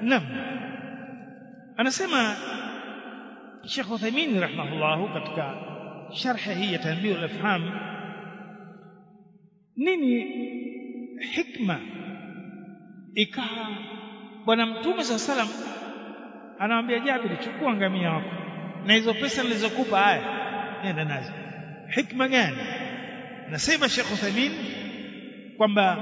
Naam. Anasema Sheikh Uthaymeen rahimahullah katika sharhi hii ya Tanbih al-Afham nini hikma ikawa bwana mtume saa salam anamwambia Jabir chukua ngamia wako na hizo pesa nilizokupa haya nenda nazo hikma gani nasema Sheikh Uthaymeen kwamba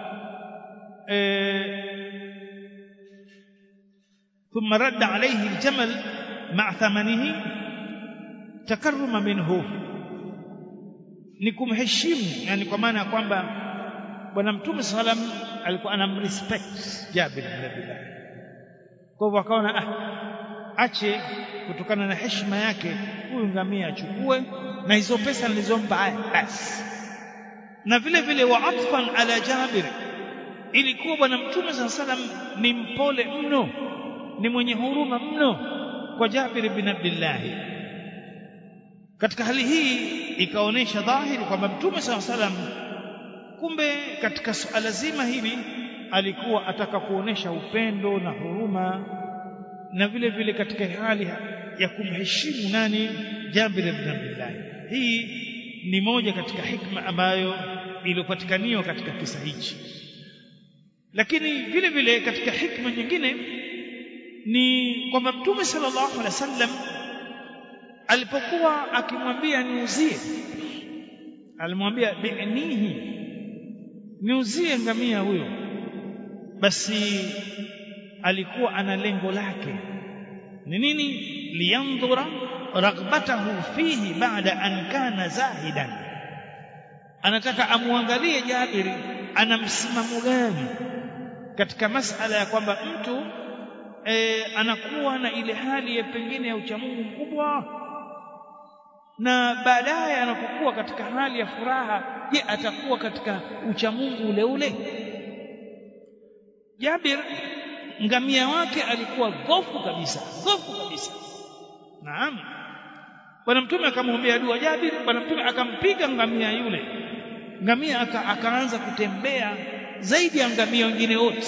ثم رد عليه الجمل مع ثمنه تكرما منه ni kumheshimu yani kwa maana ya kwamba bwana mtume salam alikuwa anamrespect Jabir bin Abdullah kwa hivyo akaona ah, ache kutokana na heshima yake huyu ngamia achukue na hizo pesa nilizompa haya basi na vile vile wa atfan ala Jabir ilikuwa bwana mtume saa salam ni mpole mno ni mwenye huruma mno kwa Jabir bin Abdullah katika hali hii ikaonesha dhahiri kwamba mtume saa salam kumbe katika suala zima hili alikuwa ataka kuonesha upendo na huruma na vile vile katika hali ya kumheshimu nani Jabir bin Abdullah hii ni moja katika hikma ambayo iliyopatikaniwa katika kisa hichi lakini vile vile katika hikma nyingine ni kwamba mtume sallallahu alaihi wasallam alipokuwa akimwambia niuzie alimwambia bi'nihi niuzie ngamia huyo basi alikuwa ana lengo lake ni nini liyandhura raghbatahu fihi baada an kana zahidan anataka amwangalie Jabiri ana msimamo gani katika masala ya kwamba mtu e, anakuwa na ile hali ya pengine ya uchamungu mkubwa na baadaye anapokuwa katika hali ya furaha je atakuwa katika uchamungu ule ule Jabir ngamia wake alikuwa dhofu kabisa dhofu kabisa naam bwana mtume akamwombea dua Jabir bwana mtume akampiga ngamia yule ngamia aka, akaanza kutembea zaidi ya ngamia wengine wote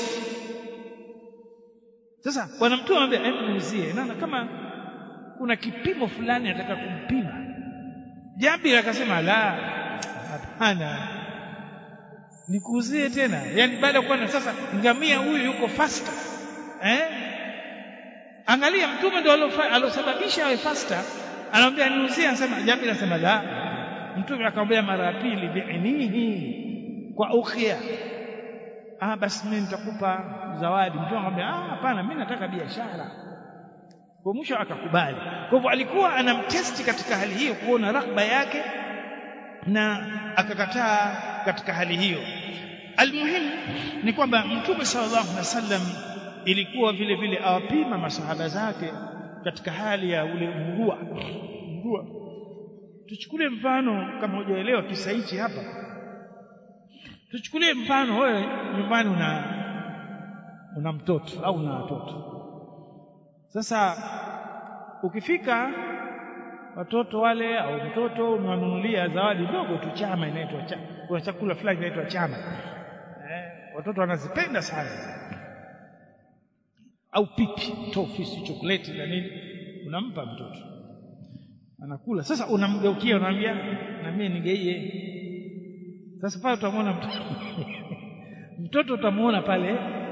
sasa bwana mtume anambia hebu muuzie naona kama kuna kipimo fulani ataka kumpima Jabir akasema la hapana nikuuzie tena yani baada ya kuona sasa ngamia huyu yuko faster eh angalia mtume ndo alosababisha awe faster anamwambia niuzie anasema Jabir anasema la mtume akamwambia mara ya pili bi'nihi kwa ukhia ah basi mimi nitakupa zawadi mtume akamwambia ah hapana mimi nataka biashara kwa mwisho akakubali kwa hivyo alikuwa anamtesti katika hali hiyo kuona raghba yake na akakataa katika hali hiyo almuhimu ni kwamba mtume sallallahu alaihi wasallam ilikuwa vile vile awapima masahaba zake katika hali ya ule mrua mrua tuchukulie mfano kama hujaelewa kisa hichi hapa tuchukulie mfano wewe nyumbani una una mtoto au una watoto sasa ukifika watoto wale au mtoto umewanunulia zawadi ndogo tu chama inaitwa chama kuna chakula fulani inaitwa chama eh, watoto wanazipenda sana au pipi tofi si chokoleti na nini unampa mtoto anakula sasa unamgeukia unamwambia na mimi nigeie sasa pale utamwona mtoto mtoto utamuona pale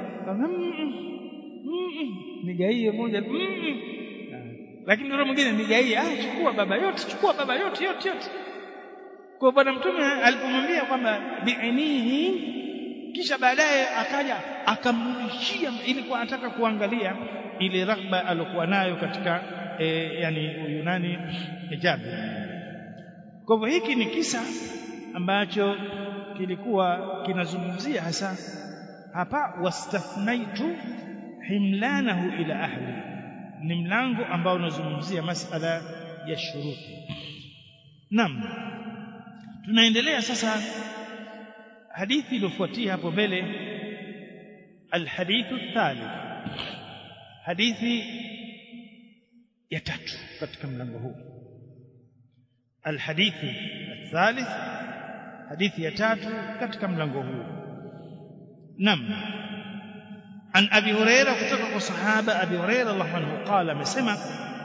nigaie moja lakini yule mwingine nigaie ah chukua baba yote chukua baba yote yote yote kwa bwana mtume alipomwambia kwamba bi'inihi kisha baadaye akaja akamrudishia ilikuwa anataka kuangalia ile raghba aliyokuwa nayo katika e, yani huyu nani Jabir kwa hivyo hiki ni kisa ambacho kilikuwa kinazungumzia hasa hapa wastathnaitu himlanahu ila ahli ni mlango ambao unazungumzia masala ya shuruti naam tunaendelea sasa hadithi iliyofuatia hapo mbele alhadithu thalith hadithi ya tatu katika mlango huu alhadithu athalith hadithi ya tatu katika mlango huu nam an abi huraira kutoka kwa sahaba abi huraira radhiallahu anhu qala amesema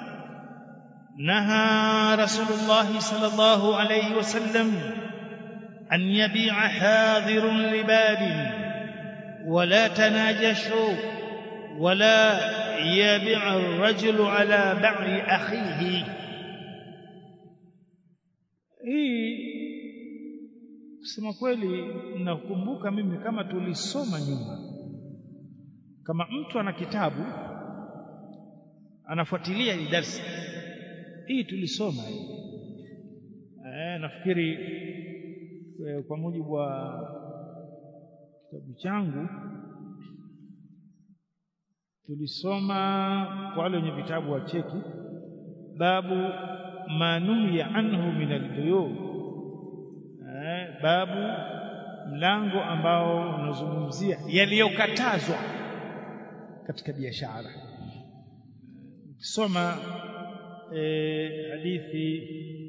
naha rasulullah sallallahu alayhi wasallam an yabi'a hadirun libadin ولا تناجشوا ولا يبيع الرجل على بعر أخيه hii kusema kweli nakumbuka mimi kama tulisoma nyuma kama mtu ana kitabu anafuatilia hii darsa hii tulisoma hii eh, nafikiri eh, kwa mujibu wa kitabu changu tulisoma kwa wale wenye vitabu wa cheki babu manuhiya anhu min albuyu eh, babu mlango ambao unazungumzia yaliyokatazwa katika biashara ukisoma eh, hadithi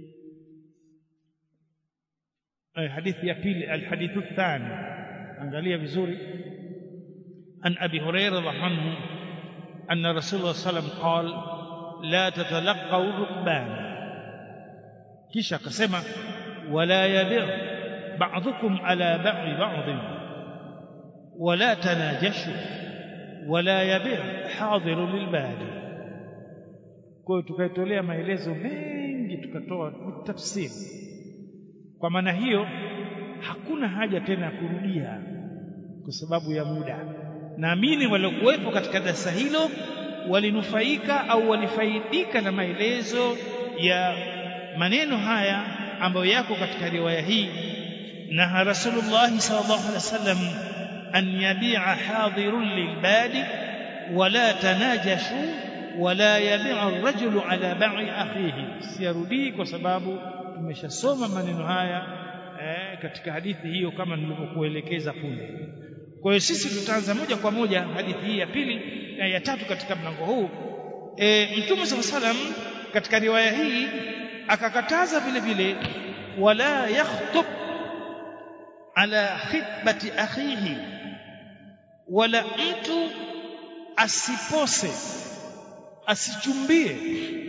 eh, hadithi ya pili alhadithu thani angalia vizuri an abi hurairah radhiallahu anhu anna rasulullah sallam qal la tatalaqaw rukban kisha akasema wala yabi' ba'dukum ala ba'i ba'd wala tanajashu wala yabi' hadiru lilbadi kwa hiyo tukaitolea maelezo mengi tukatoa tafsiri kwa maana hiyo hakuna haja tena ya kurudia kwa sababu ya muda naamini waliokuwepo katika darasa hilo walinufaika au walifaidika na maelezo ya maneno haya ambayo yako katika riwaya hii na Rasulullah sallallahu alaihi wasallam an yabi'a hadirun lilbadi wala tanajashu wala yabi'a ar-rajulu ala ba'i akhihi siyarudii kwa sababu tumeshasoma maneno haya eh, katika hadithi hiyo kama nilivyokuelekeza punde kwa hiyo sisi tutaanza moja kwa moja hadithi hii ya pili na ya tatu katika mlango huu e, mtume saa salam katika riwaya hii akakataza vile vile wala yakhtub ala khitbati akhihi wala mtu asipose asichumbie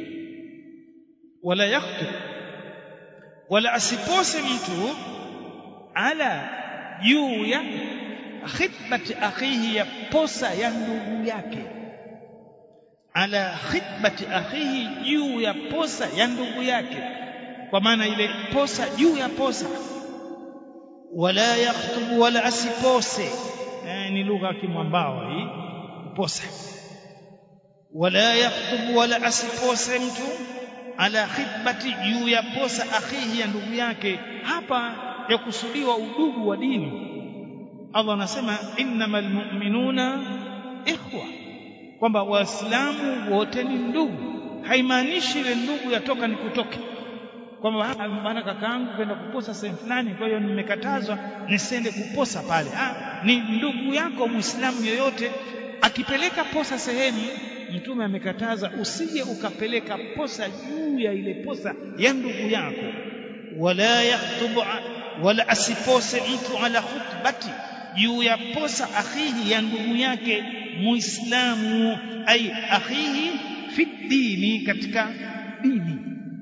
wala yakhtub wala asipose mtu ala juu ya khitbati akhihi ya posa ya ndugu yake ala khitbati akhihi juu ya posa ya ndugu yake kwa maana ile posa juu ya posa wala yaktubu wala asipose eh, ni lugha ya kimwambao hii posa wala yaktubu wala asipose mtu ala khitbati juu ya posa akhihi ya ndugu yake hapa yakusudiwa udugu wa dini Allah anasema innamal mu'minuna ikhwa kwamba waislamu wote ni ndugu haimaanishi ile ndugu yatoka ni kutoke kwamba bwana kakaangu kwenda kuposa sehemu fulani kwa hiyo nimekatazwa nisiende kuposa pale ah, ni ndugu yako muislamu yoyote akipeleka posa sehemu mtume amekataza usije ukapeleka posa juu ya ile posa ya ndugu yako wala yaktubu wala asipose mtu ala khutbati juu ya posa akhihi ya ndugu yake muislamu ai akhihi fi dini katika dini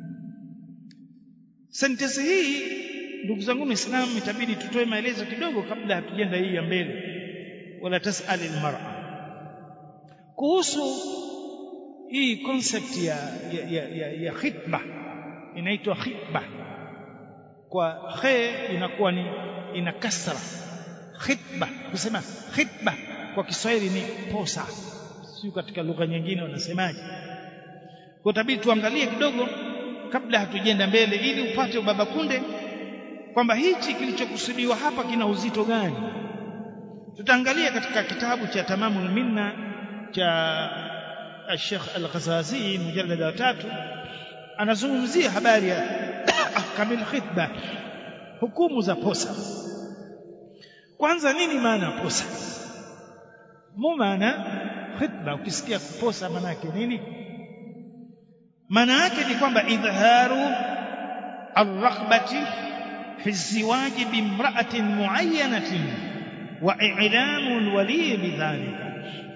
sentensi hii ndugu zangu waislamu itabidi tutoe maelezo kidogo kabla hatujenda hii ya mbele wala tasali almar'a kuhusu hii concept ya ya, ya, ya, ya khitba inaitwa khitba kwa khe inakuwa ni ina kasra khitba kusema khitba kwa Kiswahili ni posa sio katika lugha nyingine wanasemaje kwa tabidi tuangalie kidogo kabla hatujenda mbele ili upate ubaba kunde kwamba hichi kilichokusudiwa hapa kina uzito gani tutaangalia katika kitabu cha tamamul minna cha Sheikh Al-Ghazazi mujallada wa tatu anazungumzia habari ya ahkamil khitba hukumu za posa kwanza nini maana ya posa mu maana khitba ukisikia kuposa maana yake nini maana yake ni kwamba idharu arraghbati fi ziwaji bimra'atin muayyanatin wa i'lamu alwali bidhalika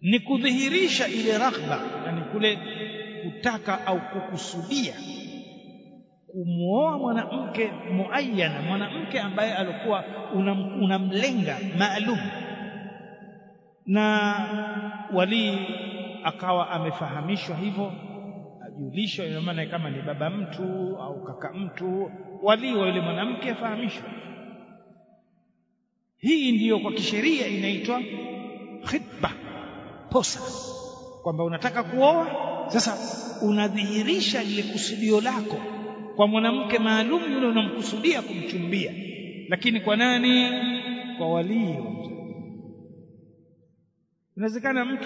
ni kudhihirisha ile raghba yani kule kutaka au kukusudia kumwoa mwanamke muayyana mwanamke ambaye alikuwa unamlenga una maalum na walii akawa amefahamishwa hivyo ajulishwa ina maana kama ni baba mtu au kaka mtu walii wa yule mwanamke afahamishwe hii ndiyo kwa kisheria inaitwa khitba posa kwamba unataka kuoa sasa unadhihirisha lile kusudio lako kwa mwanamke maalum yule unamkusudia kumchumbia lakini kwa nani kwa walii inawezekana mtu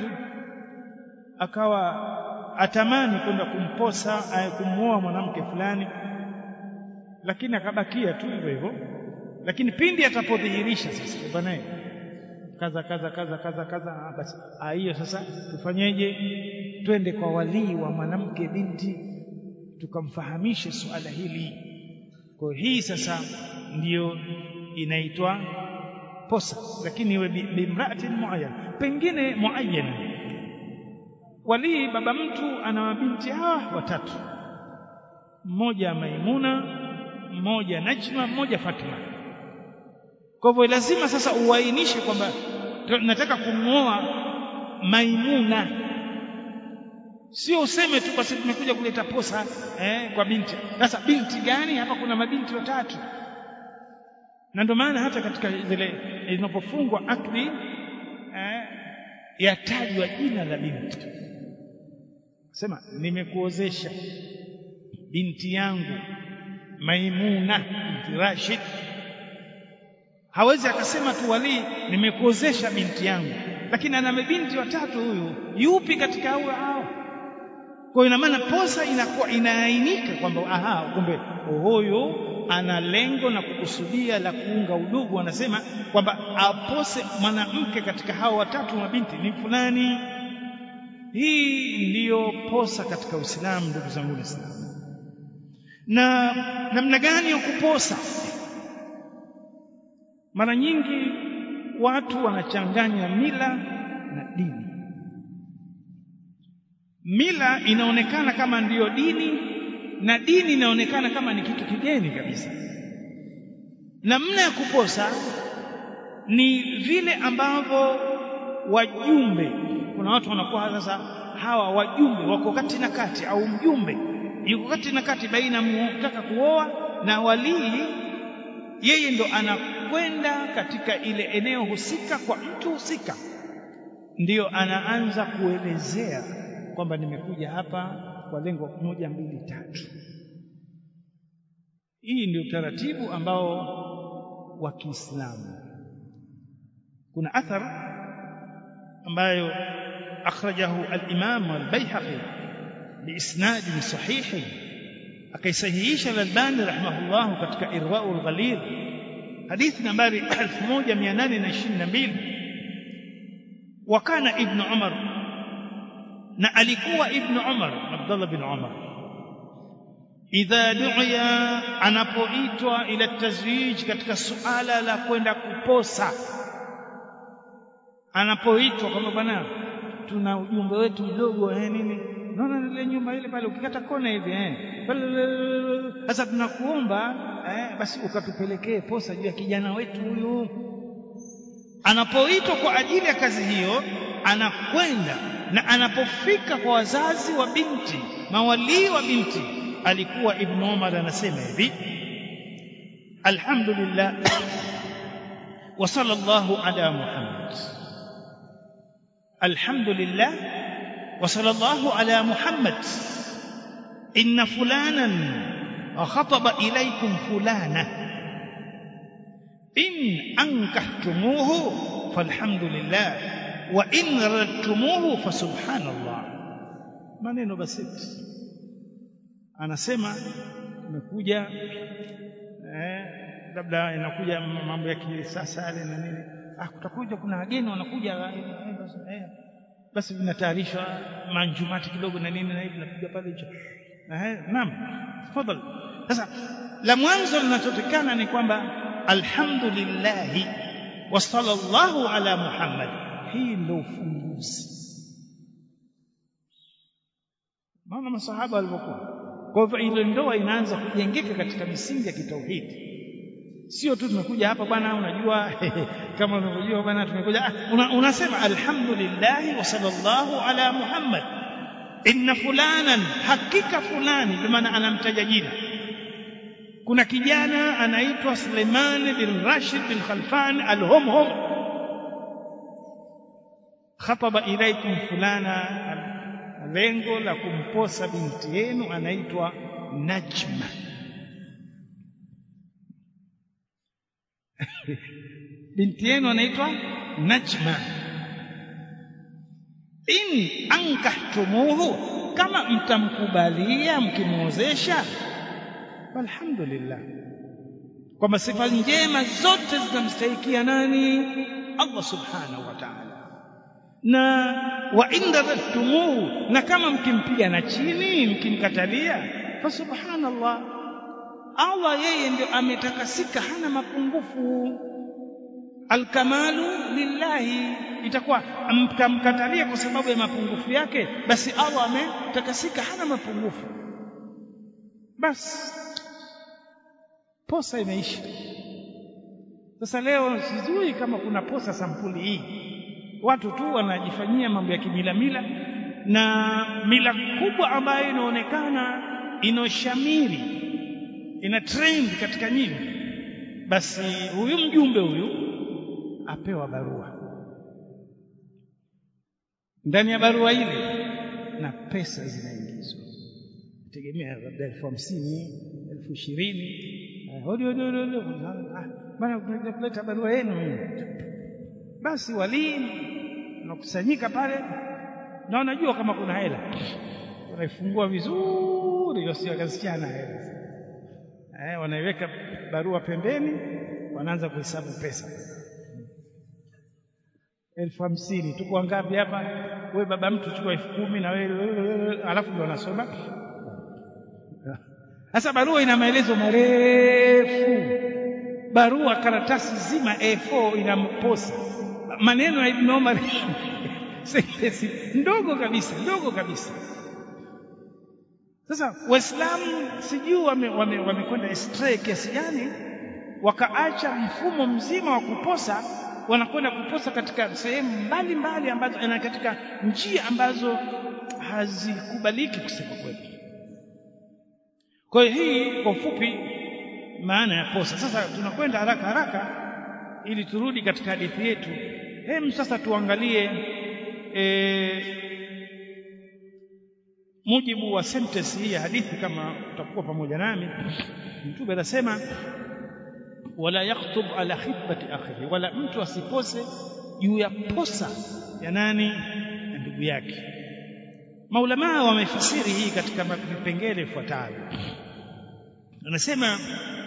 akawa atamani kwenda kumposa kumwoa mwanamke fulani lakini akabakia tu hivyo hivyo lakini pindi atapodhihirisha sasa bwana kaza kaza kaza kaza kaza basi hiyo sasa tufanyeje twende kwa walii wa mwanamke binti tukamfahamishe suala hili kwa hii sasa ndiyo inaitwa posa lakini iwe bimraatin muayyan pengine muayyan walii baba mtu ana mabinti hawa watatu mmoja Maimuna mmoja Najma mmoja Fatma kwa hivyo lazima sasa uainishe kwamba nataka kumwoa Maimuna sio useme tu basi tumekuja kuleta posa eh, kwa binti sasa binti gani hapa kuna mabinti watatu na ndio maana hata katika zile inapofungwa akdi eh, yatajwa jina la binti sema nimekuozesha binti yangu Maimuna binti Rashid hawezi akasema tu walii nimekuozesha binti yangu lakini ana mabinti watatu huyu yupi katika hao hao kwa ina maana posa inakuwa inaainika kwamba aha kumbe huyu ana lengo na kukusudia la kuunga udugu anasema kwamba apose mwanamke katika hao watatu mabinti ni fulani hii ndiyo posa katika Uislamu ndugu zangu Waislamu na namna gani ya kuposa mara nyingi watu wanachanganya mila na dini mila inaonekana kama ndiyo dini na dini inaonekana kama ni kitu kigeni kabisa namna ya kuposa ni vile ambavyo wajumbe kuna watu wanakuwa sasa hawa wajumbe wako kati na kati au mjumbe yuko kati na kati baina mtaka kuoa na walii yeye ndo anakwenda katika ile eneo husika kwa mtu husika ndiyo anaanza kuelezea kwamba nimekuja hapa kwa lengo moja mbili tatu hii ndio utaratibu ambao wa Kiislamu kuna athar ambayo akhrajahu al-Imam al-Baihaqi biisnad sahih akaisahihisha al-Albani rahimahullah katika Irwaul Ghalil hadithi nambari 1822 wakana ibn Umar na alikuwa ibn Umar Abdullah bin Umar idha du'iya anapoitwa ila tazwij katika suala la kwenda kuposa anapoitwa kwamba bwana tuna ujumbe wetu mdogo eh nini naona ile nyumba ile pale ukikata kona hivi eh sasa tunakuomba eh basi ukatupelekee posa juu ya kijana wetu huyu anapoitwa kwa ajili ya kazi hiyo anakwenda na anapofika kwa wazazi wa binti mawalii wa binti alikuwa ibn Umar anasema hivi alhamdulillah wa sallallahu ala muhammad alhamdulillah wa sallallahu ala muhammad inna fulanan khataba ilaykum fulana in ankahtumuhu falhamdulillah wa in radtumuhu fasubhanallah maneno basiti anasema umekuja eh labda inakuja mambo ya kisasa yale na nini ah kutakuja kuna wageni wanakuja eh, basi vinatayarishwa manjumati kidogo na nini na hivi napiga pale hicho eh naam tafadhali sasa la mwanzo linachotekana ni kwamba alhamdulillah wa sallallahu ala muhammad hii ndio ufunguzi naona masahaba walivyokuwa kwa hivyo ile ndoa inaanza kujengeka katika misingi ya kitauhidi sio tu tumekuja hapa bwana unajua kama unavyojua bwana tumekuja una, unasema alhamdulillah wa sallallahu ala muhammad inna fulanan hakika fulani kwa maana anamtaja jina kuna kijana anaitwa Suleiman bin Rashid bin Khalfan al-Humhum khataba ilaikum fulana lengo la kumposa binti yenu anaitwa Najma binti yenu anaitwa Najma in ankahtumuhu kama mtamkubalia mkimwozesha alhamdulillah kwamba sifa njema zote zinamstahikia nani Allah subhanahu wa ta'ala na wa inda rattumuhu na kama mkimpiga na chini mkimkatalia fa subhanallah Allah yeye ndio ametakasika hana mapungufu alkamalu lillahi itakuwa mkamkatalia kwa sababu ya mapungufu yake basi Allah ametakasika hana mapungufu basi posa imeisha sasa leo sijui kama kuna posa sampuli hii watu tu wanajifanyia mambo ya kimilamila na mila kubwa ambayo inaonekana inoshamiri ina trend katika nyinyi basi huyu mjumbe huyu apewa barua ndani ya barua ile na pesa zinaingizwa tegemea labda elfu hamsini elfu ishirini hodi hodi hodi bana kuleta barua yenu basi walii unakusanyika pale na unajua kama kuna hela unaifungua vizuri wasiwakasichana hela eh, wanaiweka barua pembeni wanaanza kuhesabu pesa elfu hamsini tuko ngapi hapa we baba mtu chukua elfu kumi na wewe alafu ndio wanasoma sasa barua ina maelezo marefu barua karatasi zima A4 inamposa maneno ya Ibn Omar sentensi ndogo kabisa ndogo kabisa sasa waislamu sijui wamekwenda wame, wame astray kiasi gani wakaacha mfumo mzima wa kuposa wanakwenda kuposa katika sehemu mbalimbali ambazo na katika njia ambazo hazikubaliki kusema kweli kwa hiyo hii kwa ufupi maana ya posa sasa tunakwenda haraka haraka ili turudi katika hadithi yetu hem sasa tuangalie e, mujibu wa sentence hii ya hadithi kama utakuwa pamoja nami mtume anasema wala yaktub ala khitbati akhihi wala mtu asipose juu ya posa ya nani ya ndugu yake maulamaa wamefasiri hii katika vipengele ifuatavyo anasema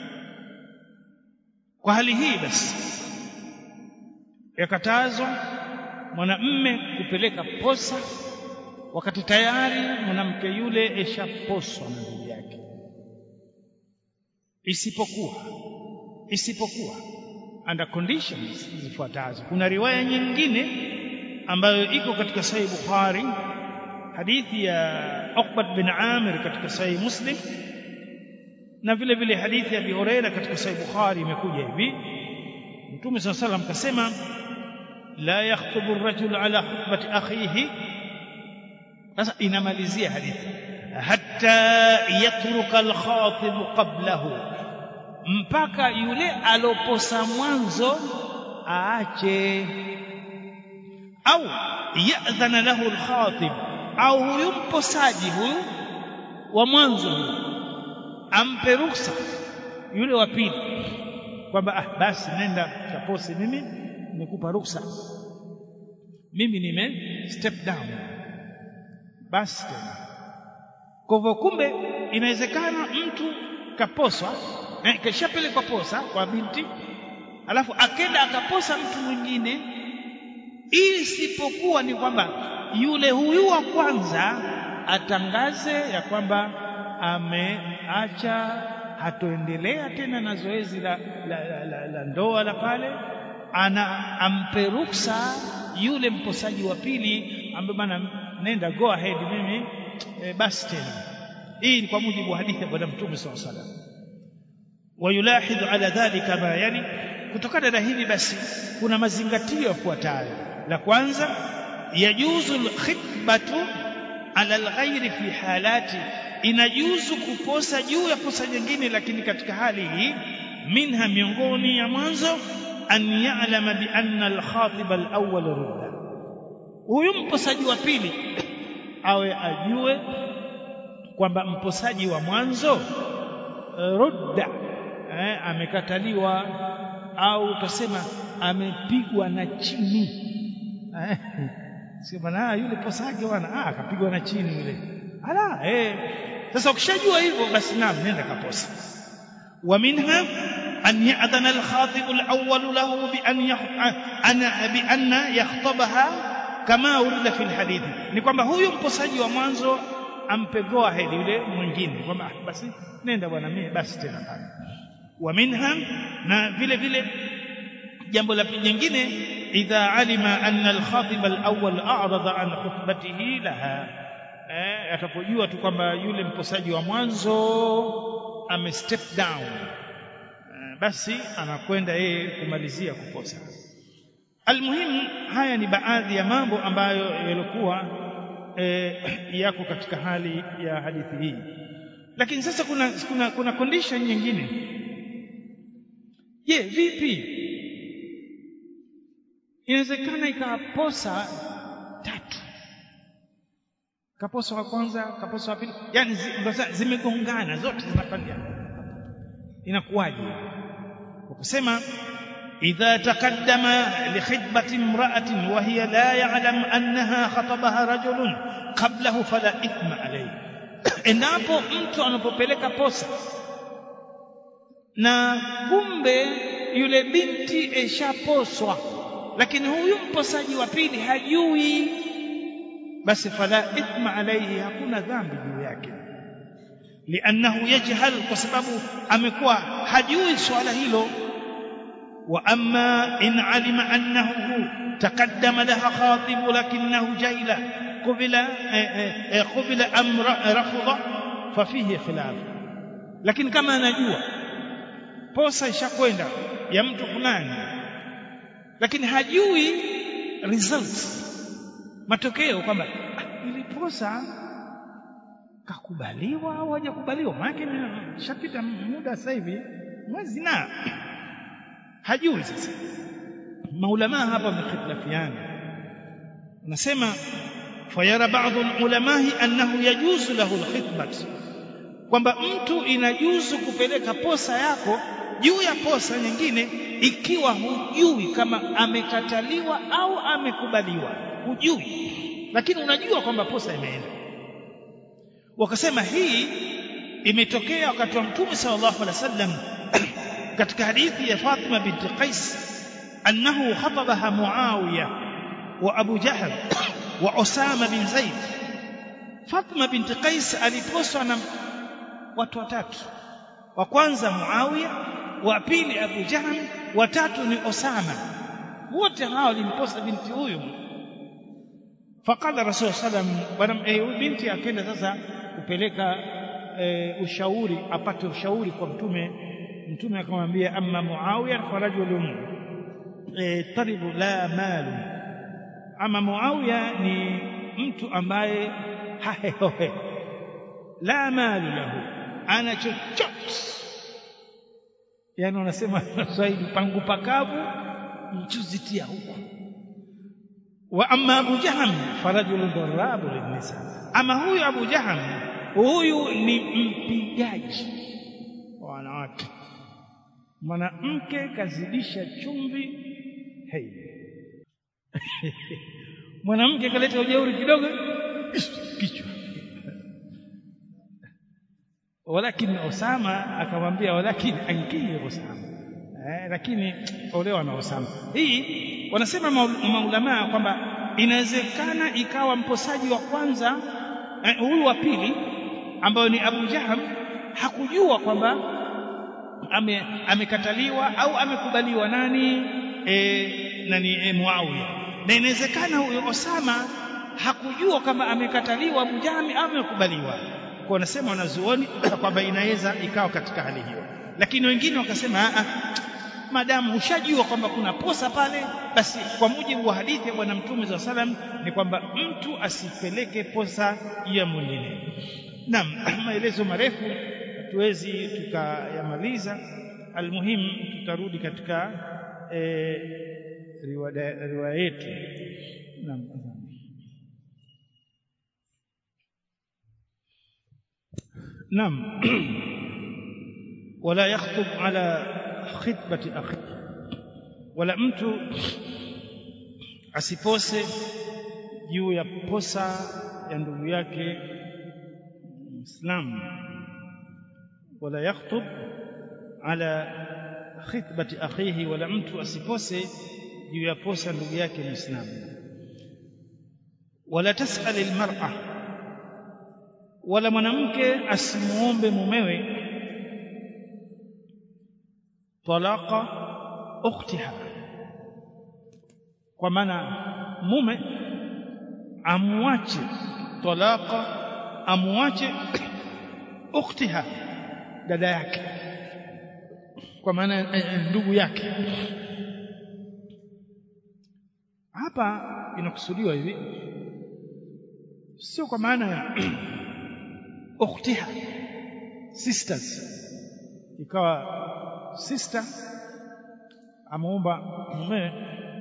kwa hali hii basi yakatazwa mwanamme kupeleka posa wakati tayari mwanamke yule eshaposwa na ndugu yake isipokuwa isipokuwa under conditions zifuatazo kuna riwaya nyingine ambayo iko katika sahih bukhari hadithi ya Uqbat bin Amir katika sahih Muslim na vile vile hadithi ya Abi Huraira katika sahih Bukhari imekuja hivi Mtume صلى الله عليه وسلم kasema la yakhtubu ar-rajul ala khutbati akhihi sasa inamalizia hadithi hatta yatruka al-khatib qablahu mpaka yule aloposa mwanzo aache au yadhana lahu al-khatib au huyu mposaji huyu wa mwanzo huyu ampe ruksa yule wa pili kwamba ah basi nenda kapose mimi nikupa ruksa mimi nime step down basi tena kwa hivyo kumbe inawezekana mtu kaposwa eh, kishapelekwa posa kwa binti alafu akenda akaposa mtu mwingine isipokuwa ni kwamba yule huyu wa kwanza atangaze ya kwamba ameacha hatoendelea tena na zoezi la, la, la, la, la ndoa la pale ana ampe ruksa yule mposaji wa pili ambaye bana nenda go ahead mimi e, basi tena hii ni kwa mujibu wa hadithi ya bwana mtume sallallahu alaihi wasallam wayulahidhu ala dhalika ma yani kutokana na hivi basi kuna mazingatio yafuatayo la kwanza yajuzu alkhitbatu ala alghairi fi halati inajuzu kuposa juu ya posa nyingine lakini katika hali hii minha miongoni ya mwanzo an ya'lama bi anna al-khatib al-awwal rudda huyu mposaji wa pili awe ajue kwamba mposaji wa mwanzo rudda eh, amekataliwa au utasema amepigwa na chini eh, sio bana yule posaji bwana ah akapigwa na chini yule ala eh sasa ukishajua hivyo basi naam nenda kaposa ومنها أن يأذن الخاطب الأول له بأن أن بأن يخطبها كما ورد في الحديث ni kwamba huyu mposaji wa mwanzo ampe go ahead yule mwingine kwamba basi nenda bwana mimi basi tena pale wa minha na vile vile jambo la jingine idha alima anna al-khatib al-awwal a'rada an khutbatihi laha eh atapojua tu kwamba yule mposaji wa mwanzo ame step down eh, basi anakwenda yeye kumalizia kuposa almuhimu haya ni baadhi ya mambo ambayo yalikuwa eh, yako katika hali ya hadithi hii lakini sasa kuna kuna, kuna condition nyingine je vipi inawezekana ikaposa tatu kaposa wa kwanza kaposa wa pili yani zimegongana zote zinapandia inakuwaje ukisema idha taqaddama li khidbati imra'atin wa hiya la ya'lam annaha khatabaha rajulun qablahu fala ithma alayhi endapo mtu anapopeleka posa na kumbe yule binti eshaposwa lakini huyu mposaji wa pili hajui basi fala ithma alayhi hakuna dhambi juu yake liannahu yajhal kwa sababu amekuwa hajui swala hilo wa amma in alima annahu taqaddama laha khatib lakinahu jahila qubila qubila amra rafudha fafihi khilaf lakini kama anajua posa ishakwenda ya mtu fulani lakini hajui results matokeo kwamba iliposa kakubaliwa au hajakubaliwa maana shapita muda sasa hivi mwezi na hajui sasa maulama hapa wamekhtalafiana nasema fayara baadhi ulamai annahu yajuzu lahu alkhitbat kwamba mtu inajuzu kupeleka posa yako juu ya posa nyingine ikiwa hujui kama amekataliwa au amekubaliwa hujui lakini unajua kwamba posa imeenda wakasema hii imetokea wakati wa mtume sallallahu alaihi wasallam katika hadithi ya Fatima binti Qais annahu khatabaha Muawiya wa Abu Jahl wa Usama bin Zaid Fatima binti Qais aliposwa na watu watatu wa kwanza Muawiya wa pili Abu Jahl wa tatu ni Osama wote hao walimposa binti huyu faqala rasul sallam bwana eh, binti akaenda sasa kupeleka e, ushauri apate ushauri kwa mtume mtume akamwambia amma muawiya farajulun e, taribu la malu ama muawiya ni mtu ambaye hahehohe la malu lahu ana chochote yani unasema Swahili pangu pakavu mchuzi tia huku wa amma Abu Jaham farajulun darabu linnisa ama huyu Abu Jaham huyu ni mpigaji wa wanawake mwanamke kazidisha chumvi hey. mwanamke kaleta ujeuri kidogo kichwa walakin Osama akamwambia walakin ankihi Osama eh, lakini olewa na Osama hii wanasema maulamaa kwamba inawezekana ikawa mposaji wa kwanza huyu eh, wa pili ambayo ni Abu Jaham hakujua kwamba ame, amekataliwa au amekubaliwa nani e, nani e, Muawiya na inawezekana huyo Osama hakujua kama amekataliwa mjami au amekubaliwa kwa wanasema wanazuoni kwamba inaweza ikawa katika hali hiyo lakini wengine wakasema a madamu ushajua kwamba kuna posa pale basi kwa mujibu wa hadithi ya bwana mtume za salam ni kwamba mtu asipeleke posa ya mwingine naam maelezo marefu hatuwezi tukayamaliza almuhimu tutarudi katika e, riwaya yetu naam نعم ولا يخطب على خطبة أخيه ولا mtu asipose juu ya posa ya ndugu yake Muislamu wala yakhutub ala khitbati akhihi wala mtu asipose juu ya posa ndugu yake Muislamu wala tasal almar'a wala mwanamke asimuombe mumewe talaqa ukhtiha kwa maana mume amwache talaqa amwache ukhtiha dada yake kwa maana ndugu yake hapa inakusudiwa hivi sio kwa maana ya ukhtiha sisters ikawa sister amuomba mume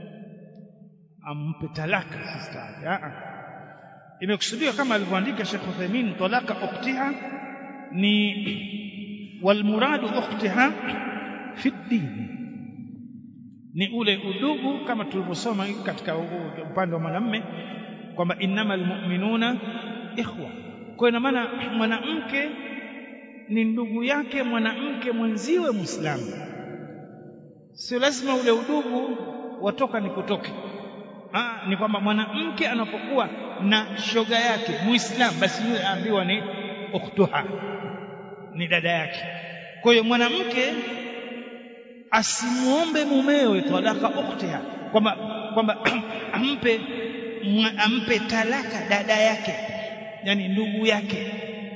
ampe talaka sister yake imekusudiwa kama alivyoandika Sheikh Uthaymeen talaka ukhtiha ni walmuradu ukhtiha fi dini ni ule udugu kama tulivyosoma katika upande wa mwanamume kwamba innamal mu'minuna ikhwa kwa ina maana mwanamke ni ndugu yake mwanamke mwenziwe Muislamu sio lazima ule udugu watoka ni kutoke ah ni kwamba mwanamke anapokuwa na shoga yake Muislamu basi yule aambiwa ni ukhtuha ni dada yake kwa hiyo mwanamke asimuombe mumewe talaka ukhtiha kwamba kwamba ampe ampe talaka dada yake yani ndugu yake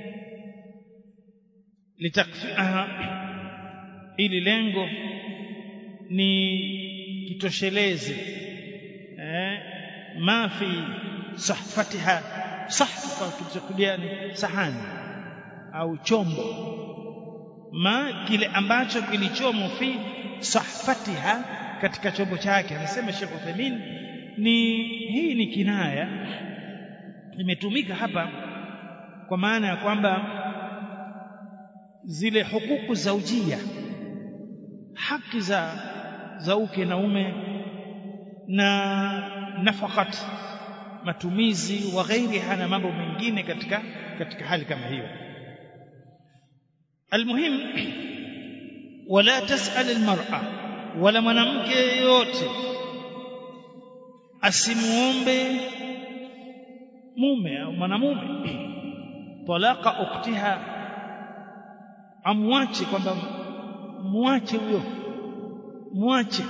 litakfiaha ili lengo ni kitosheleze eh ma fi sahfatiha sahfa kilichokudia ni sahani au chombo ma kile ambacho kilichomo fi sahfatiha katika chombo chake anasema Sheikh Uthaymeen ni hii ni kinaya imetumika hapa kwa maana ya kwamba zile hukuku za ujia haki za za uke na ume na nafakat matumizi wa ghairiha na mambo mengine katika katika hali kama hiyo almuhim wala tasal almar'a wala mwanamke yeyote asimuombe mume au mwanamume talaka uktiha amwache kwamba muache huyo muache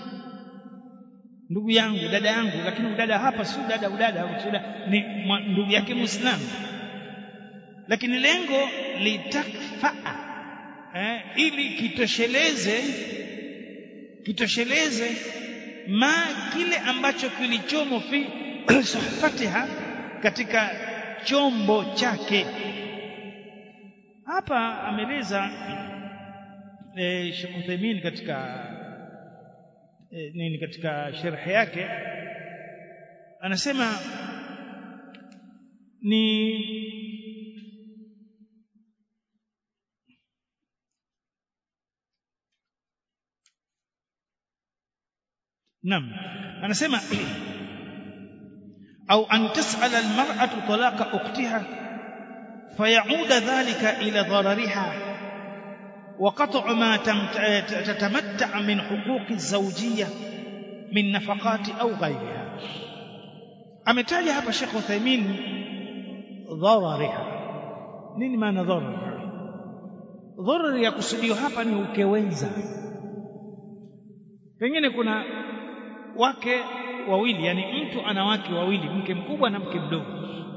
ndugu yangu dada yangu lakini udada hapa si dada udada ni ndugu yake muislamu lakini lengo litakfaa eh, ili kitosheleze kitosheleze ma kile ambacho kilichomo fi sahfatiha katika chombo chake hapa ameleza e, Sheikh Uthaymeen katika e, nini katika sharh yake anasema ni Naam anasema au an tas'ala al-mar'atu talaqa ukhtiha فيعود ذلك إلى ضررها وقطع ما تتمتع من حقوق الزوجية من نفقات أو غيرها أمتالي هذا الشيخ عثيمين ضررها nini maana dharar dharar ya kusudio hapa ni ukewenza pengine kuna wake wawili yani mtu ana wake wawili mke mkubwa na mke mdogo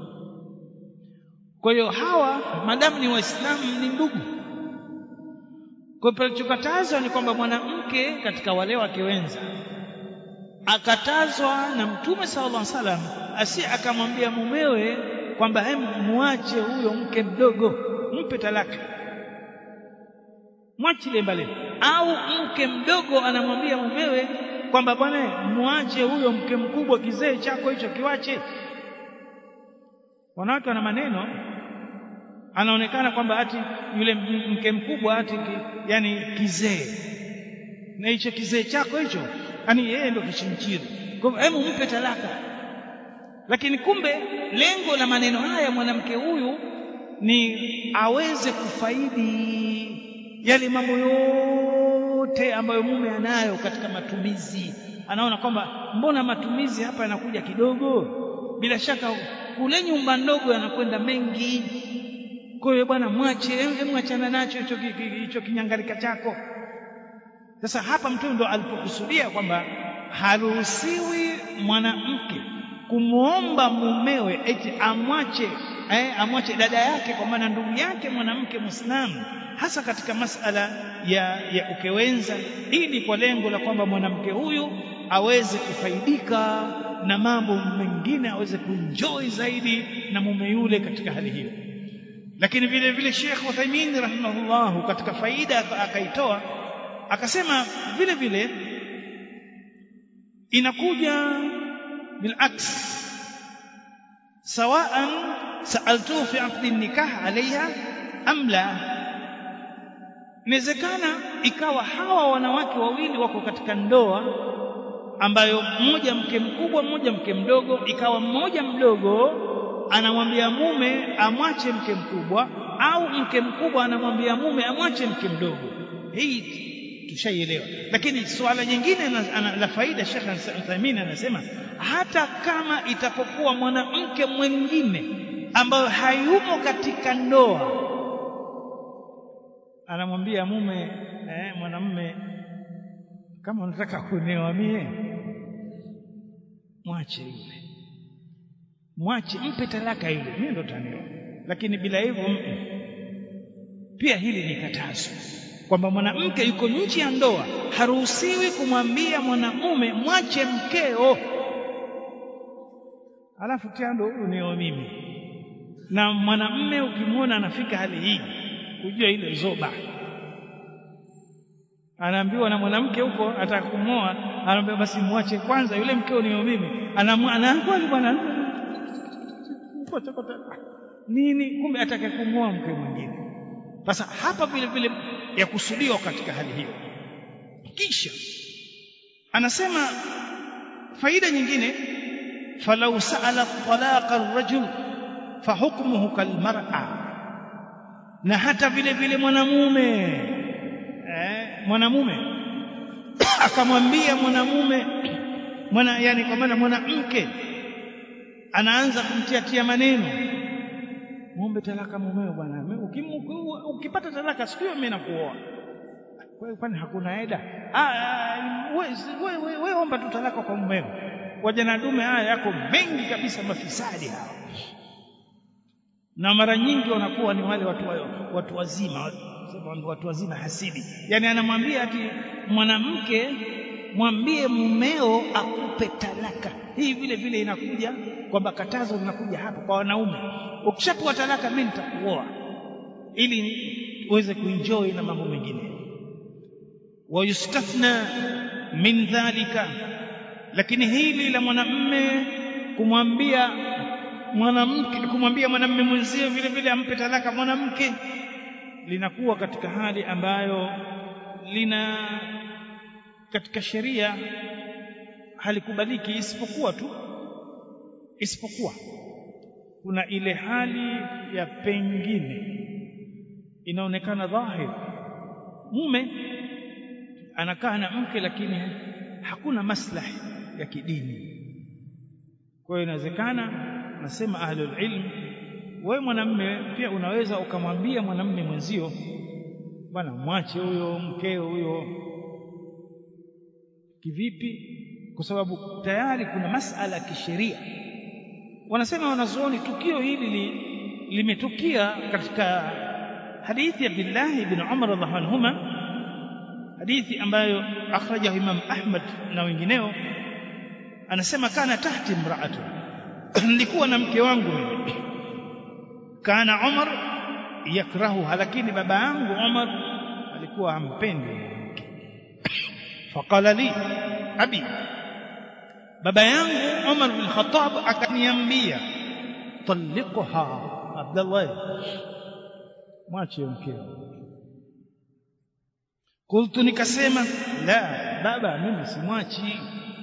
kwa hiyo hawa madamu ni waislamu ni ndugu kwa hiyo palichokatazwa ni kwamba mwanamke katika wale wake wenza akatazwa na mtume sallallahu alaihi wasallam asi akamwambia mumewe kwamba hem muache huyo mke mdogo mpe talaka mwachile mbali au mke mdogo anamwambia mumewe kwamba bwana muache huyo mke mkubwa kizee chako hicho kiwache wanawake wana maneno anaonekana kwamba ati yule mke mkubwa ati ki, yani kizee na hicho kizee chako hicho yani yeye ndo kishimchiri kwa hivyo hebu mpe talaka lakini kumbe lengo la maneno haya mwanamke huyu ni aweze kufaidi yale mambo yote ambayo mume anayo katika matumizi anaona kwamba mbona matumizi hapa yanakuja kidogo bila shaka kule nyumba ndogo yanakwenda mengi kwa hiyo bwana mwache mwachana nacho hicho hicho kinyangalika chako sasa hapa mtume ndo alipokusudia kwamba haruhusiwi mwanamke kumwomba mumewe eti amwache eh, amwache dada yake kwa maana ndugu yake mwanamke Muislamu hasa katika masala ya, ya ukewenza ili kwa lengo la kwamba mwanamke huyu aweze kufaidika na mambo mengine aweze kuenjoy zaidi na mume yule katika hali hiyo lakini vile vile Sheikh Uthaymeen rahimahullah katika faida akaitoa akasema vile vile inakuja bilaks sawaan saaltuhu fi aqdi nikah alaiha am la inawezekana ikawa hawa wanawake wawili wako katika ndoa ambayo mmoja mke mkubwa mmoja mke mdogo ikawa mmoja mdogo anamwambia mume amwache mke mkubwa au mke mkubwa anamwambia mume amwache mke mdogo hii tushaielewa lakini suala jingine la faida Sheikh Uthaymeen anasema hata kama itapokuwa mwanamke mwingine ambayo hayumo katika ndoa anamwambia mume eh, mwanamume kama unataka kunioa mie mwache yule mwache mpe talaka yule mimi ndo tanioa lakini bila hivyo pia hili ni katazo kwamba mwanamke yuko nje ya ndoa haruhusiwi kumwambia mwanamume mwache mkeo alafu tando huyu nio mimi na mwanamume ukimwona anafika hali hii kujua ile zoba anaambiwa na mwanamke huko atakumoa anaambia basi mwache kwanza yule mkeo nio mimi anaambiwa bwana nini kumbe ataka kumwoa mke mwingine sasa hapa vile vile yakusudiwa katika hali hiyo kisha anasema faida nyingine falau sa'ala talaqa ar-rajul fahukmuhu kalmar'a na hata vile vile mwanamume eh, mwanamume akamwambia mwanamume mwana yani kwa maana mwanamke anaanza kumtiatia maneno muombe talaka mumeo bwana ukipata talaka siku hiyo mimi nakuoa kwa hiyo kwani hakuna eda wewe we, omba tu talaka kwa mumeo wajana dume haya yako mengi kabisa mafisadi hawa na mara nyingi wanakuwa ni wale watu, watu wazima watu wazima hasidi yani anamwambia ati mwanamke mwambie mumeo akupe talaka hii vile vile inakuja kwamba katazo linakuja hapa kwa wanaume ukishapewa talaka mimi nitakuoa ili uweze kuenjoy na mambo mengine wayustathna min dhalika lakini hili la mwanamme kumwambia mwanamke kumwambia mwanamme mwenzie vile vile ampe talaka mwanamke linakuwa katika hali ambayo lina katika sheria halikubaliki isipokuwa tu isipokuwa kuna ile hali ya pengine inaonekana dhahir mume anakaa na mke lakini hakuna maslahi ya kidini kwa hiyo inawezekana nasema ahlul ilm wewe mwanamme pia unaweza ukamwambia mwanamme mwenzio bwana mwache huyo mkeo huyo kivipi kwa sababu tayari kuna masala ya kisheria wanasema wanazuoni tukio hili li, limetukia katika hadithi ya Abdullah ibn Umar radhiallahu anhuma hadithi ambayo akhrajahu Imam Ahmad na wengineo anasema kana tahti imraatu nilikuwa na mke wangu mimi kana Umar yakrahuha lakini baba yangu Umar alikuwa hampendi faqala li abi baba yangu Umar bin Khattab akaniambia talliqha Abdullah mwache mkeo qultu nikasema la baba mimi simwachi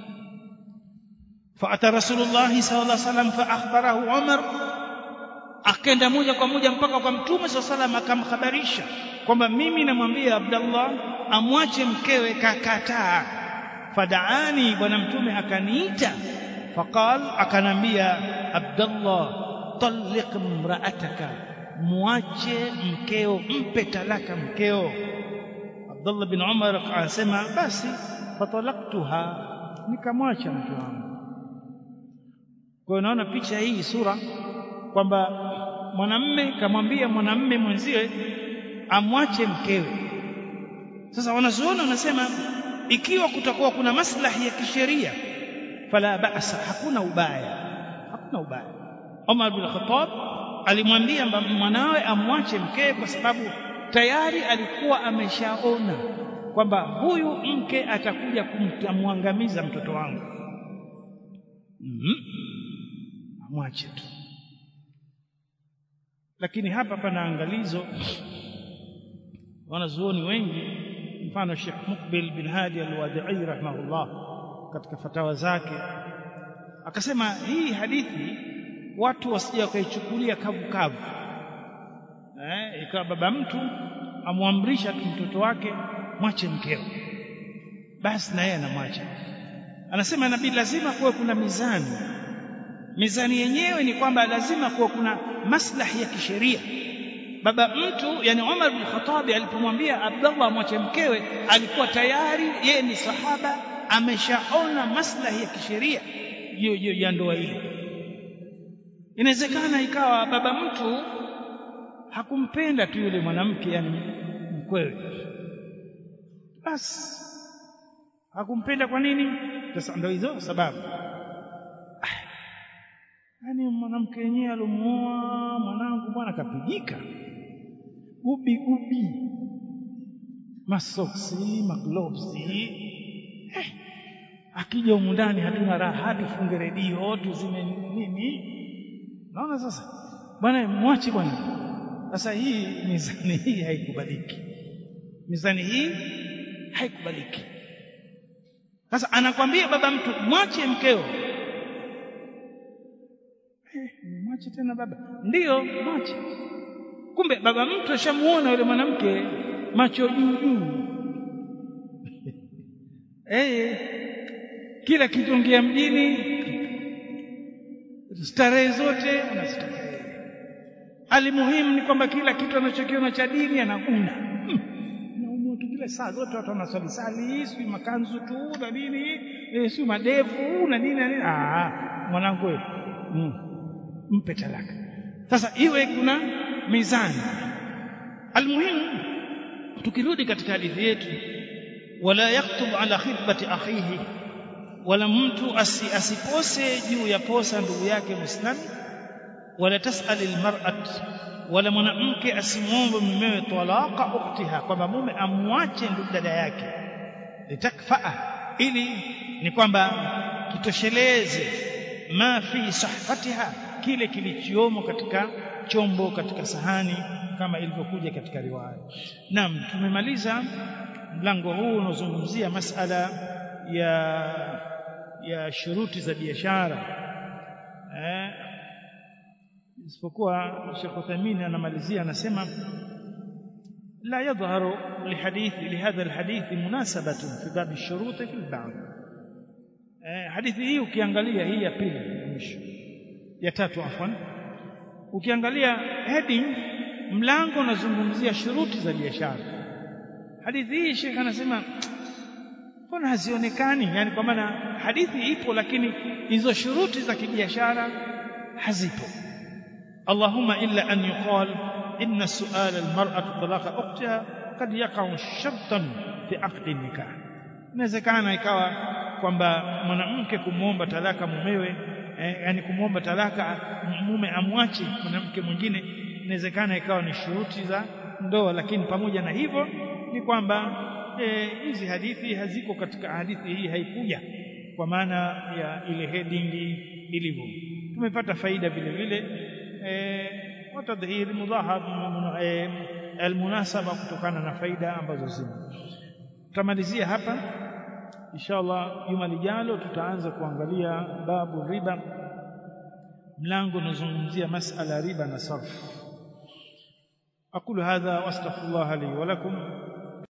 فأتى رسول الله صلى الله عليه وسلم فأخبره عمر akaenda moja kwa moja mpaka kwa mtume swalla salam akamhabarisha kwamba mimi namwambia Abdullah amwache mkewe kakataa fadaani bwana mtume akaniita faqal akanambia Abdullah talliq imra'ataka muache mkeo mpe talaka mkeo Abdullah bin Umar akasema basi fatalaktuha nikamwacha mke wangu kwa hiyo naona picha hii sura kwamba mwanamme kamwambia mwanamme mwenziwe amwache mkewe sasa wanazuoni wanasema ikiwa kutakuwa kuna maslahi ya kisheria fala ba'sa hakuna ubaya hakuna ubaya Umar bin Khattab alimwambia mwanawe amwache mkewe kwa sababu tayari alikuwa ameshaona kwamba huyu mke atakuja kumwangamiza mtoto wangu mm -hmm. amwache tu lakini hapa pana angalizo wanazuoni wengi mfano Sheikh Mukbil bin Hadi al-Wadi'i rahimahullah katika fatawa zake akasema hii hadithi watu wasije wakaichukulia kavu kavu eh ikawa baba mtu amwamrisha tu mtoto wake mwache mkeo basi na yeye anamwacha anasema nabii lazima kuwe kuna mizani mizani yenyewe ni kwamba lazima kuwa kuna maslahi ya kisheria baba mtu yani Umar bin Khattab alipomwambia Abdullah mwache mkewe alikuwa tayari yeye ni sahaba ameshaona maslahi ya kisheria ya ndoa ile inawezekana ikawa baba mtu hakumpenda tu yule mwanamke yani mkwewe basi hakumpenda kwa nini sasa ndio hizo sababu yani mwanamke yenyewe alomuoa mwanangu bwana kapigika gubi gubi masoksi maglovesi eh, akija humu ndani hatuna raha tufunge redio tuzime nini naona sasa bwana mwache bwana sasa hii mizani hii haikubaliki mizani hii haikubaliki sasa anakwambia baba mtu mwache mkeo mwache tena baba ndiyo mwache kumbe baba mtu ashamuona yule mwanamke macho juu juu eh kila kitongia mjini starehe zote anastarehe alimuhimu ni kwamba kila kitu anachokiona cha dini anakuna naumwa tu kila saa zote watu wanaswali sali si makanzu tu na nini e, si madevu na nini na nini ah mwanangu wewe mm. mpe talaka sasa iwe kuna mizani almuhimu tukirudi katika hadithi yetu wala yaktub ala khitbati akhihi wala mtu asi, asipose juu ya posa ndugu yake muislamu wala tasal almar'at wala mwanamke asimwombe mumewe talaqa uktiha kwamba mume amwache ndugu dada yake litakfaa ili ni kwamba kitosheleze ma fi sahfatiha kile kilichomo katika chombo katika sahani kama ilivyokuja katika riwaya naam tumemaliza mlango huu unaozungumzia masala ya ya shuruti za biashara eh isipokuwa Sheikh Uthaymeen anamalizia anasema لا يظهر لحديث لهذا الحديث مناسبة في باب الشروط في البعض hadithi hii ukiangalia hii ya pili ya mwisho ya tatu afwan ukiangalia heading mlango unazungumzia shuruti za biashara hadithi hii Sheikh anasema mbona hazionekani yani kwa maana hadithi ipo lakini hizo shuruti za kibiashara hazipo Allahumma illa an yuqal inna su'ala almar'ati talaqa ukhtiha kad yaqa'u shartan fi aqdi nikah inawezekana ikawa kwamba mwanamke kumwomba talaka mumewe eh, yani kumwomba talaka mume amwache mwanamke mwingine inawezekana ikawa ni shuruti za ndoa lakini pamoja na hivyo ni kwamba hizi e, hadithi haziko katika hadithi hii haikuja kwa maana ya ile heading ilivyo tumepata faida vile vile e, watadhhir mudhahab e, almunasaba kutokana na faida ambazo zimo tutamalizia hapa inshallah juma lijalo tutaanza kuangalia babu riba mlango unazungumzia masala riba na sarf أقول هذا وأستغفر الله لي ولكم